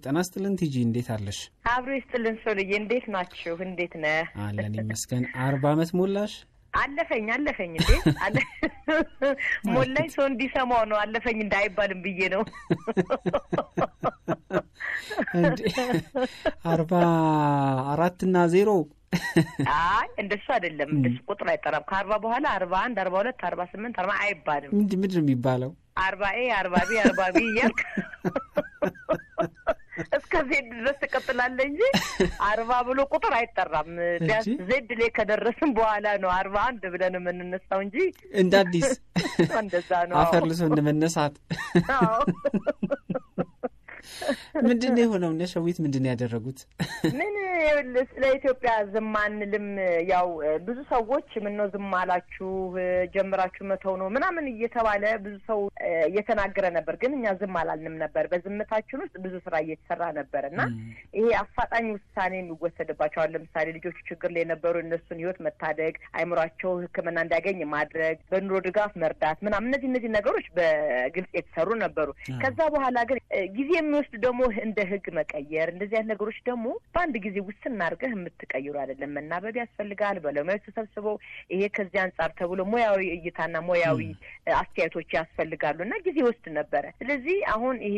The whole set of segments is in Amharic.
ጤና ይስጥልን ቲጂ፣ እንዴት አለሽ? አብሮ ይስጥልን ሶልዬ፣ እንዴት ናችሁ? እንዴት ነህ? አለን ይመስገን። አርባ ዓመት ሞላሽ? አለፈኝ አለፈኝ እንዴ ሞላኝ። ሰው እንዲሰማው ነው አለፈኝ እንዳይባልም ብዬ ነው። እንዴ አርባ አራት እና ዜሮ አይ እንደሱ አይደለም። እንደሱ ቁጥር አይጠራም። ከአርባ በኋላ አርባ አንድ አርባ ሁለት አርባ ስምንት አርባ አይባልም። ምንድን ምንድን ነው የሚባለው? አርባ ኤ አርባ ቢ አርባ ቢ እያልክ እስከ ዜድ ድረስ ትቀጥላለህ እንጂ አርባ ብሎ ቁጥር አይጠራም። ቢያንስ ዜድ ላይ ከደረስን በኋላ ነው አርባ አንድ ብለን የምንነሳው እንጂ እንደ አዲስ እንደዛ ነው። አፈር ልሶ እንደመነሳት ምንድን ነው የሆነው? እነ ሸዊት ምንድን ነው ያደረጉት? ምን ስለ ኢትዮጵያ ዝም አንልም። ያው ብዙ ሰዎች ምነው ዝም አላችሁ ጀምራችሁ መተው ነው ምናምን እየተባለ ብዙ ሰው እየተናገረ ነበር። ግን እኛ ዝም አላልንም ነበር። በዝምታችን ውስጥ ብዙ ስራ እየተሰራ ነበር እና ይሄ አፋጣኝ ውሳኔ የሚወሰድባቸዋል። ለምሳሌ ልጆቹ ችግር ላይ የነበሩ እነሱን ህይወት መታደግ፣ አይምሯቸው ሕክምና እንዲያገኝ ማድረግ፣ በኑሮ ድጋፍ መርዳት ምናምን እነዚህ እነዚህ ነገሮች በግልጽ የተሰሩ ነበሩ። ከዛ በኋላ ግን ጊዜ የሚወስድ ደግሞ እንደ ህግ መቀየር እንደዚህ አይነት ነገሮች ደግሞ በአንድ ጊዜ ውስን አድርገህ የምትቀይሩ አይደለም። መናበብ ያስፈልጋል። ባለሙያዎች ተሰብስበው ይሄ ከዚህ አንጻር ተብሎ ሙያዊ እይታና ሙያዊ አስተያየቶች ያስፈልጋሉ እና ጊዜ ወስድ ነበረ። ስለዚህ አሁን ይሄ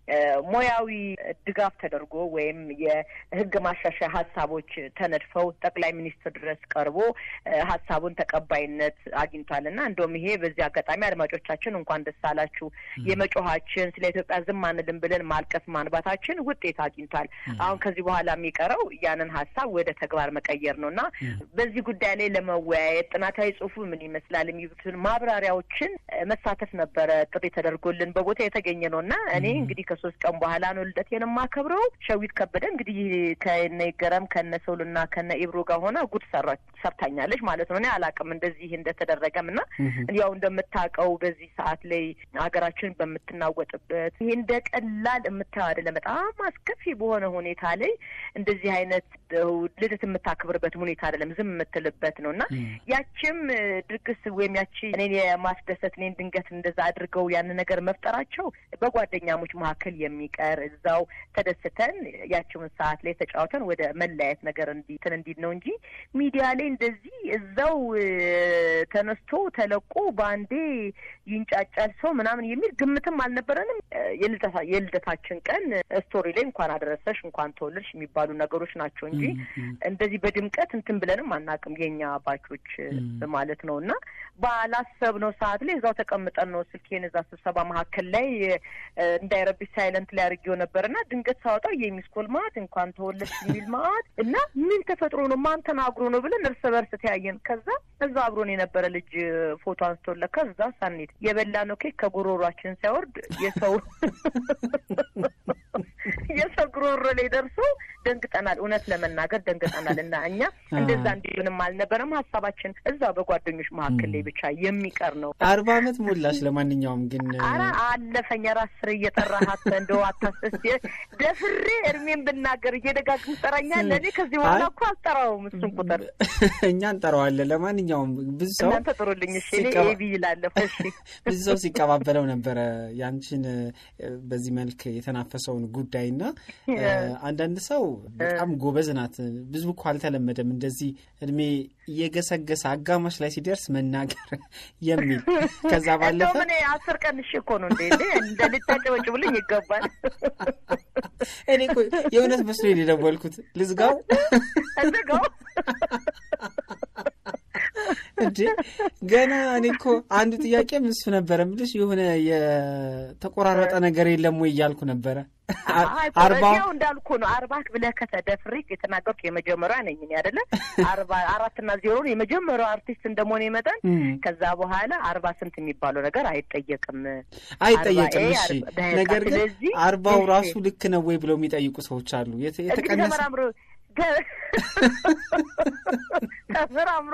ሙያዊ ድጋፍ ተደርጎ ወይም የህግ ማሻሻያ ሀሳቦች ተነድፈው ጠቅላይ ሚኒስትር ድረስ ቀርቦ ሀሳቡን ተቀባይነት አግኝቷል እና እንደውም ይሄ በዚህ አጋጣሚ አድማጮቻችን እንኳን ደስ አላችሁ። የመጮኋችን ስለ ኢትዮጵያ ዝም አንልም ብለን ማልቀስ ማንባታችን ውጤት አግኝቷል። አሁን ከዚህ በኋላ የሚቀረው ያንን ሀሳብ ወደ ተግባር መቀየር ነው እና በዚህ ጉዳይ ላይ ለመወያየት ጥናታዊ ጽሁፉ ምን ይመስላል የሚሉትን ማብራሪያዎችን መሳተፍ ነበረ ጥሪ ተደርጎልን በቦታ የተገኘ ነው እና እኔ እንግዲህ ከሶስት ቀን በኋላ ነው ልደቴን የማከብረው። ሸዊት ከበደ እንግዲህ ከነ ይገረም ከነ ሰውልና ከነ ኢብሮ ጋር ሆና ጉድ ሰርታኛለች ማለት ነው። እኔ አላውቅም እንደዚህ እንደተደረገም እና ያው እንደምታውቀው በዚህ ሰዓት ላይ ሀገራችን በምትናወጥበት ይሄ እንደ ቀላል የምታየው አይደለም። በጣም አስከፊ በሆነ ሁኔታ ላይ እንደዚህ አይነት ልደት የምታከብርበት ሁኔታ አይደለም፣ ዝም የምትልበት ነው እና ያችም ድግስ ወይም ያቺ እኔን የማስደሰት እኔን ድንገት እንደዛ አድርገው ያን ነገር መፍጠራቸው በጓደኛሞች መካከል የሚቀር እዛው ተደስተን ያችውን ሰዓት ላይ ተጫውተን ወደ መለያየት ነገር እንዲትን እንዲል ነው እንጂ ሚዲያ ላይ እንደዚህ እዛው ተነስቶ ተለቆ በአንዴ ይንጫጫል ሰው ምናምን የሚል ግምትም አልነበረንም። የልደታችን ቀን ስቶሪ ላይ እንኳን አደረሰሽ እንኳን ተወለድሽ የሚባሉ ነገሮች ናቸው እንጂ እንደዚህ በድምቀት እንትን ብለንም አናውቅም። የኛ ባቾች ማለት ነው እና ባላሰብነው ሰዓት ላይ እዛው ተቀምጠን ነው ስልኬን እዛ ስብሰባ መካከል ላይ እንዳይረብሽ ሳይለንት ላይ አድርጌው ነበር እና ድንገት ሳወጣው የሚስኮል ማት እንኳን ተወለድሽ የሚል ማት እና ምን ተፈጥሮ ነው ማን ተናግሮ ነው ብለን እርስ በርስ ተያየን። ከዛ እዛ አብሮን የነበረ ልጅ ፎቶ አንስቶለ ከዛ ሳኔት የበላ ነው ኬክ ከጉሮሯችን ሳይወርድ የሰው የሰው ጉሮሮ ላይ ደርሶ ደንግጠናል። እውነት ለመናገር ደንግጠናል። እና እኛ እንደዛ እንዲሆንም አልነበረም። ሀሳባችን እዛ በጓደኞች መካከል ላይ ብቻ የሚቀር ነው። አርባ አመት ሞላሽ። ለማንኛውም ግን ኧረ አለፈኝ። ራስ ስር እየጠራሃት እንደው አታስስ ደፍሬ እድሜን ብናገር እየደጋግም ጠራኛል። እኔ ከዚህ በኋላ እኮ አልጠራውም እሱን ቁጥር እኛ እንጠራዋለን። ለማንኛውም ብዙ ሰው እናንተ ጥሩልኝ። እሺ እኔ ኤቢ ይላለሁ። እሺ ብዙ ሰው ሲቀባበለው ነበረ ያንቺን በዚህ መልክ የተናፈሰውን ጉዳይ እና አንዳንድ ሰው በጣም ጎበዝ ናት። ብዙ እኮ አልተለመደም እንደዚህ እድሜ እየገሰገሰ አጋማሽ ላይ ሲደርስ መናገር የሚል ከዛ ባለፈ እኔ አስር ቀን እሺ እኮ ነው እንዴ እንደ ልታጨበጭቡልኝ ይገባል። እኔ እኮ የእውነት መስሎኝ የደወልኩት ልዝጋው ዝጋው እንዴ ገና እኔ እኮ አንዱ ጥያቄም እሱ ነበረ የምልሽ የሆነ የተቆራረጠ ነገር የለም ወይ እያልኩ ነበረ። አርባው እንዳልኩ ነው። አርባ ብለህ ከተደፍሬ የተናገርኩ የመጀመሪያ ነኝ እኔ አይደለ አርባ አራትና ዜሮን የመጀመሪያው አርቲስት እንደመሆነ መጠን ከዛ በኋላ አርባ ስንት የሚባለው ነገር አይጠየቅም አይጠየቅም። እሺ ነገር ግን አርባው ራሱ ልክ ነው ወይ ብለው የሚጠይቁ ሰዎች አሉ። የተቀነሰ ተመራምሮ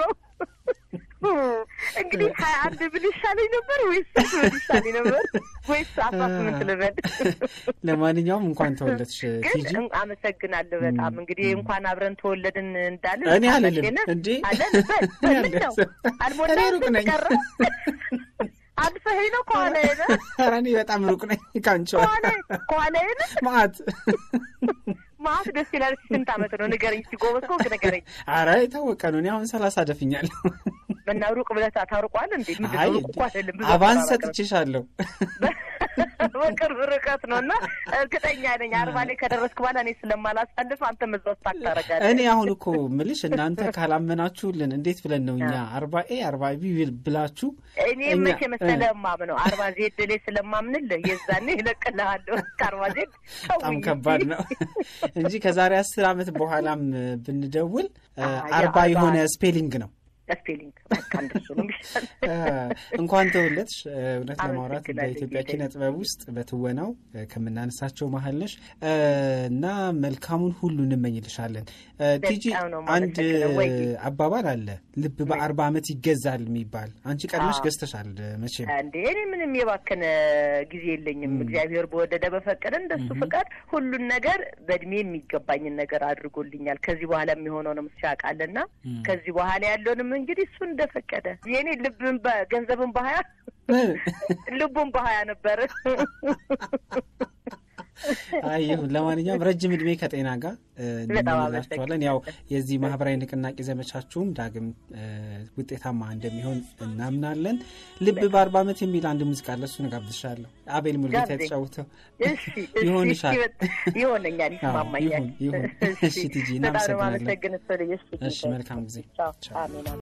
እንግዲህ ሀያ አንድ ብል ይሻለኝ ነበር ወይስ ብል ይሻለኝ ነበር ወይስ አስራ ስምንት ልበል? ለማንኛውም እንኳን ተወለድሽ ቲጂ። ግን አመሰግናለሁ በጣም እንግዲህ እንኳን አብረን ተወለድን እንዳለን እኔ አልልም እንዴ አለን በል ነው አልሞላም ቀረ አልፈኸኝ ነው ከኋላ ሄደ ኧረ እኔ በጣም ሩቅ ነኝ ከአንቺ ከኋላ ከኋላ ሄደ ማት ማት ደስ ይላል። ስንት ዓመት ነው ንገረኝ እስኪ ጎበዝ ከሆንክ ንገረኝ። ኧረ የታወቀ ነው። እኔ አሁን ሰላሳ ደፍኛለሁ። እና ሩቅ ብለህ ታርቋል እንዴ? ምንድን አይ ነው ሩቅ እኮ አይደለም። ብዙ አቫንስ አቀራረብ ሰጥቼሻለሁ። በቅርብ ርቀት ነው እና እርግጠኛ ነኝ አርባ ላይ ከደረስክ በኋላ እኔ ስለማላሳልፍ አንተ መዛው ስታክ ታደርጋለህ። እኔ አሁን እኮ ምልሽ እናንተ ካላመናችሁልን እንዴት ብለን ነው እኛ አርባ ኤ አርባ ቢ ብላችሁ እኔ መቼ መሰለህ የማምነው አርባ ዜድ ላይ ስለማምንልህ የዛኔ ይለቅልሃለሁ። ከአርባ ዜድ በጣም ከባድ ነው እንጂ ከዛሬ አስር ዓመት በኋላም ብንደውል አርባ የሆነ ስፔሊንግ ነው ስፔሊንግ በቃ እንደሱ ነው የሚሻል። እንኳን ተወለድሽ። እውነት ለማውራት አመሰግናለሁ በኢትዮጵያ ጌታዬ። ኪነ ጥበብ ውስጥ በትወናው ከምናነሳቸው መሀል ነሽ እና መልካሙን ሁሉ እንመኝልሻለን። ቲጂ በጣም ነው አንድ የማመሰግነው። ወይ አባባል አለ፣ ልብ በአርባ ዓመት ይገዛል የሚባል አንቺ ቀድመሽ አዎ። ገዝተሻል መቼም። እንዴ እኔ ምንም የባከነ ጊዜ የለኝም። እግዚአብሔር በወደደ በፈቀደ እንደሱ ፍቃድ ሁሉን ነገር በእድሜ የሚገባኝን ነገር አድርጎልኛል። ከዚህ በኋላ የሚሆነውንም እሱ ያውቃልና ከዚህ በኋላ ያለውንም እንግዲህ እሱ እንደፈቀደ የእኔ ልብን ገንዘብን በሀያ ልቡን በሀያ ነበር። አይ ይሁን። ለማንኛውም ረጅም እድሜ ከጤና ጋር እ, በጣም እንመኝላችኋለን። ያው የዚህ ማህበራዊ ንቅናቄ ዘመቻችሁም ዳግም እ, ውጤታማ እንደሚሆን እናምናለን። ልብ በአርባ ዓመት የሚል አንድ ሙዚቃ አለ፣ እሱን ጋብዝሻለሁ። አቤል ሙልጌታ ጋብዘኝ። የተጫወተው እሺ እሺ፣ ይሆንሻል። ይሆነኛል፣ አዎ፣ ይስማማኛል። ይሁን ይሁን። እሺ ቲጂ በጣም ነው እናመሰግናለን። የማመሰግን። እሱ ልጅ እሺ መልካም ጊዜ። ቻው። ቻው። አሜን አሜን።